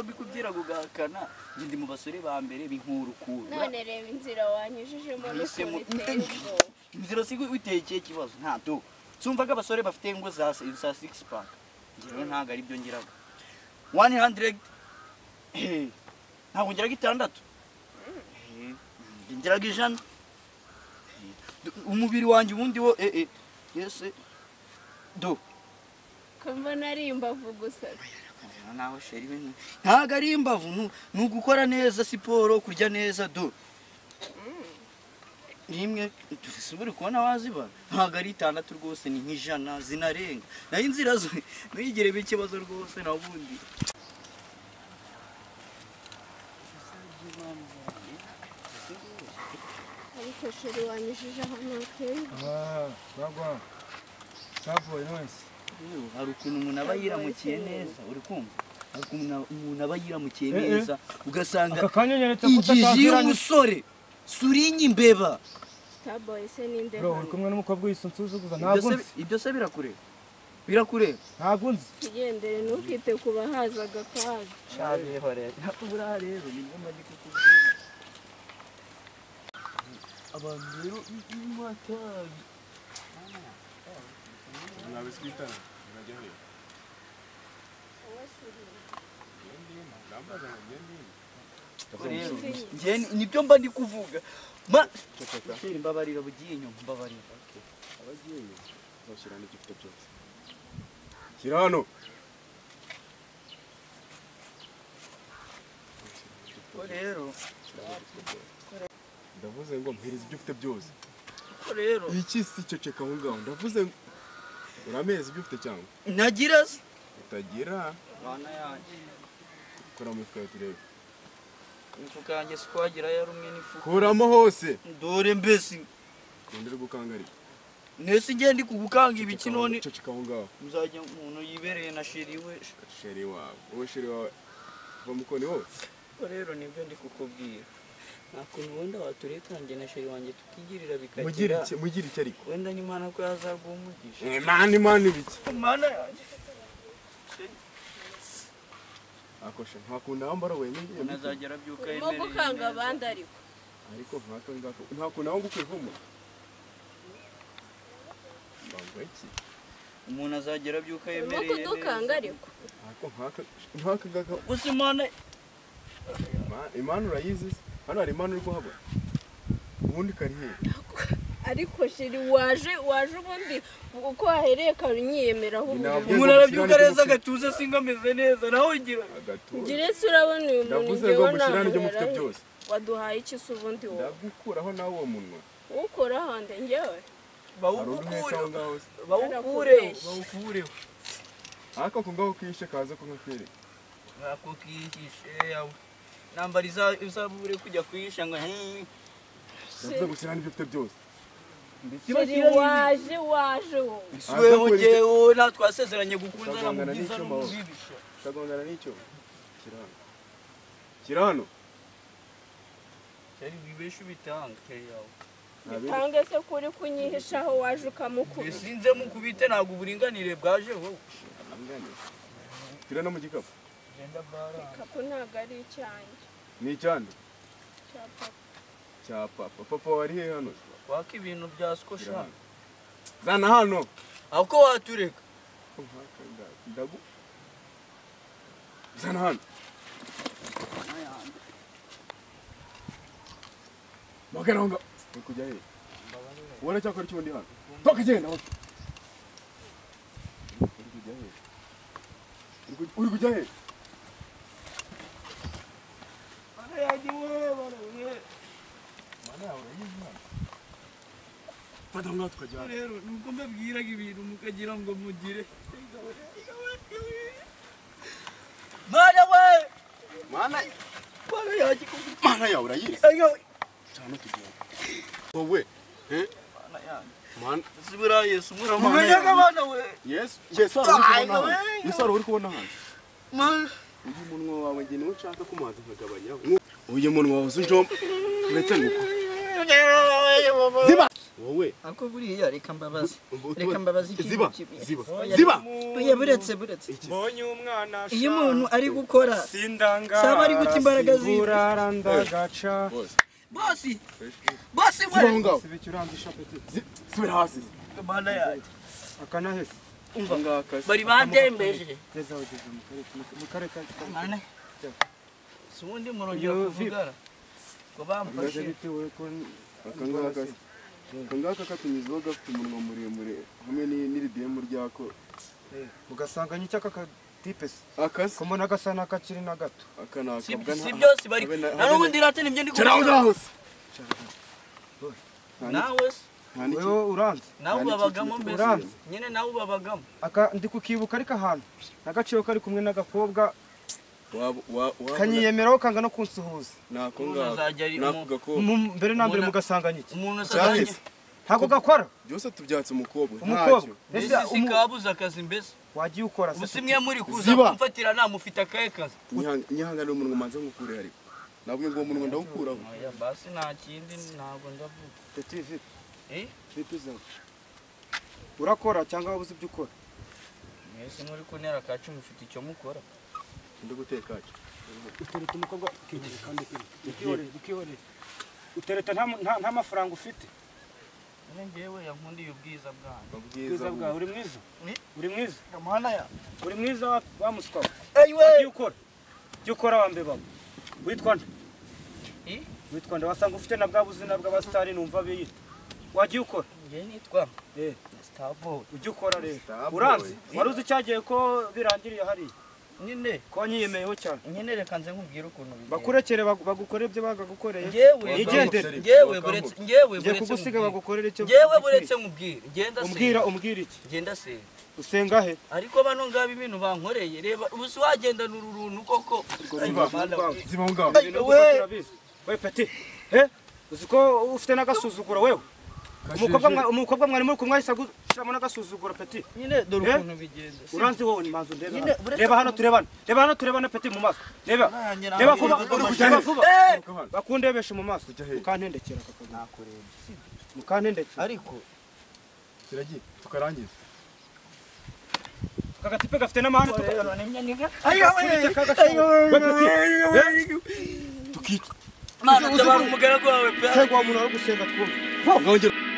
mbikubwira gugahakana njye ndi mu basore ba mbere b'inkurukura none reba inzira wanyujijemo Mwisemo- n'ukuntu iteye ubwoba inzira si witeye ikihe kibazo ntabyo sumvaga abasore bafite ingo za se- za six pack njyewe ntabwo ari byo ngiraga one hundred eh, ntabwo ngiraga itandatu Eh, njye ngiraga ijana Eh, du- umubiri wanjye ubundi wo eh, eh, yese do ko mbona ari imbavu gusa Rero nawe sheri we nu- ntabwo ari imbavu nu- ni ugukora neza siporo kurya neza do nimwe dusubire kubona waziba ntabwo ari itandatu rwose ni nk'ijana zinarenga nayo inzira zo ntugiremo ikibazo rwose na bundi ariko sheri wanyujije ahantu hateye Ah, bagwa kaboyi wese Yewe, hari ukuntu umuntu aba yiramukiye neza uri kumva hari ukuntu una- umuntu aba yiramukiye Eh, eh. neza ugasanga aka kanya nyeretse ko injiji utaziranye y'umusore surinye imbeba taboye se n'inde bro uri kumwe n'umukobwa wese unsuzuguza ntabwo Ibyo se- nzi ibyo se birakureba birakureba ntabwo nzi ntigendere ntukite ku bahazaga akaga buriya rero ni bwo mbaye kukubwira abantu rero b'inkotabi rero njye ni- nibyo mba ndi kuvuga ma Sheri, mbabarira bugiye inyuma mbabarira Uzashyira hano icyo ufite byose. Shyira hano. ko rero Ndavuze ngo mpereza ibyo ufite byose. ko rero Iki si ceceka aho ngaho. Ndavuze ngo urameza ibyo ufite cyangwa nagira se utagira mana yanjye kuramo ifuka yawe turebe. imifuka yanjye si kwagira yarumwe n'ifuka Kuramo hose. dore mbese Kundere gukangarira. nese igihe ndi kugukanga ibiki none Ceceka aho ngaho. muzajya umuntu yibereye na sheri we Sheri wawe. Wowe sheri wawe. Va mukoni wose. ko rero nibyo ndi kukubwira nta kuntu wenda waturekange na sheri wanjye tukigirira Mugire bikagira iki mugire iki ariko. wenda n'imana ko yazaguha umugisha Eh, mani mani biki. mana yanjye Akosha ntakunda wambara wenyine. unazagera abyuka urimo gukanga abandi ariko ariko nkako ngako ntakunda wangu kwivumo. Bangwa iki? umuntu azagera abyuka urimo yemereye kudukanga ariko Ariko nkaka nkaka ngaka gusa imana Ima- Imana urayizi se? hano hari Imana uri kuhabona ubundi karihere ariko sheri waje waje ubundi uko wahereye ukaba unyiyemeraho ubundi Ntabwo- umuntu arabyuka neza agatuza singa ameze neza nawe ngira agatura ngire se urabona uyu muntu ndavuze ngo ngewe mushyirane ibyo mufite ntabwo byose waduhaye iki se ubundi wowe ndagukuraho nawe uwo munwa ukora hande ngewe hari undi mwese aho bawukureho ngaho se bawukureho Barakubeshya. bawukureho ariko ako ngaho kishe kaza ko nkakwereka bakukiyishe yawe nambara izabure kujya kuyisha ngo hee ndavuze ngo ushyirane ibyo ufite byose sheri waje waje wowe isiweho ngewe nta twasezeranye gukundana mu Bagangana byiza no mu n'icyuma wowe. bibi sha. utagongana n'icyo shyira hano shyira hano yari wibeshe ubitanga kare yawe Nta bindi. bitange se kuri kunyihishaho waje ukamukubita sinze mukubite ntabwo uburinganire bwaje wowe Ntabiganiro. shyira no mu gikapu ko ntabwo ari icyanjye ni icyanda cya papa cya papa papa wari he hano waka ibintu bya shyira sikosha hano zana hano aho ko watureka Ako nkaka nda- ndagu zana hano magana ngo kujya he ubona cyakora icyo ndi hano toka genda wowe. uri kujya he Uri kuj- uri kujya he mana yawe urayizi hano fata aho ngaho tukajyana rero nuko mbabwiraga ibintu mukagira ngo mugire mwana we mana mwana yanjye kuko- mana yawe urayizi Ega we. cyane tugenda wowe eh Mana yanjye. mana Si buriya yesu umura Mana mwana yanjye. mwana we yesu yesu hari uri kubona hano yesu hari uri kubona hano Mana. uyu munwa wawe njye niwo nshaka ko umuhanzi nkagabanyaho uyu munwa wawe uzi njomba uretse nguko wowe ariko buriya reka mbabaze Ubu- reka mbabaze ikintu ziba kimwe. ziba Oya, ziba oya buretse buretse Iki- mbonye umwana iyo umuntu ari gukora sindangara Saba ari guta imbaraga ziwe. singurara ndagaca Bose. bosi bosi ziba aho ngaho sibe urandisha apeti Zi- subira hasi mana yanjye akanahese umva bari bandembeje geza ugeze mu karere mu karere ka mana si ubundi murongera Yo, kuvugana ngo Maze bamfashe bitewe ko Aka ngaka si- aka ngaka katunyuzeho gafite umunwa muremure hamwe ni- n'iridemu ryako ugasanga nyicyo aka kadipe se akasi kumona gasa n'akakiri na gato aka ni si akabwa nta- si byose bari habe na na- habe na- n'ubundi rata nibyo ndi Cara aho kuvuga ngaho se nawe se nta n'iki- wewe uranze nawe Nta ubabagamo n'ikintu mbese uranzi. nyine nawe ubabagamo aka ndi kukibuka ariko ahantu n'agaciro kari kumwe n'agakobwa waba- wa- waba- kanyiyemeraho kanga no kunsuhuza ni ako Umuntu ngako azajya ari ni ako umu- gakobwa Mu- mbere na mbere Mbona- mugasanga nyiki umuntu asazanye Charles, ntabwo gakora byose tubyatse umukobwa umukobwa ntacyo. mbese mbese si umu- kabuze akazi mbese wagiye ukora ubu se si mwe muri kuza Ziba. kumfatira nta mufite akahe kazi Nyihang- nyihanganire umunwa manze nkukure ariko nabwo ngo uwo munwa ndawukuraho oya basi nta kindi ntabwo ndavuga Tete, vipi? eh Vipi zawe? urakora cyangwa wabuze ibyo ukora mwese muri kuntera ka cumi mufite icyo mukora ndi guteka cyo utereta umukobwa ukigera kandi ukihorera ukihorera utereta nta nta- nta mafaranga ufite none ngewe yankundiye ubwiza bwanjye mabwiza ubwiza bwawe uri mwiza Ni? uri mwiza amahana ya uri mwiza wa- wa muswa we eyiwe ibyo ukora ibyo ukora wambeba witwa nde I? witwa nde wasanga ufite na bwa buzina bw'abasitari numva biyita wagiye ukora ngewe nitwa Eh. sitaboyi ujya ukora rero Star boy. uranze wari uzi icyagiye ko birangiriye hariya nyine ko wanyiyemeyeho cyane nyine reka nze nkubwire ukuntu bigenda bakurekere bagu- bagukorere ibyo bagagukoreye ngewe Wigendere. ngewe buretse ngewe ugiye buretse kugusiga nkubwire. bagukorere icyo ngewe buretse nkubwire ngenda umbwira senga umbwira iki ngenda senga usenga he ariko bano ngaba ibintu bankoreye reba ubu si wagendana uru runtu koko ziba Mana we. ziba aho ngaho Ay, we we. we peti he uzi ko ufite n'agasuzuguro wewe umukobwa mwa- umukobwa mwari muri kumwe ahise agushyiramo n'agasuzuguro peti nyine dore Eh? ukuntu bigenda si- uranzi wowe ni manzu ndeba Nyine, hano. uretse reba hano turebana reba hano turebana peti mu maso reba Nanyera reba hamwe vuba ibigo reba by'amashuri. vuba Eh! bakundebeshe mu maso Ujya he? mukantendekera kakazi mukantendekera ariko kiragiye tukarangiza aka gatipe gafite n'amahane tuka- Kurya ka gashobora. We peti, tukicwa mana tabara umugaragu wawe pe cyangwa wa muntu ari gusenga twumve Ngaho ngera-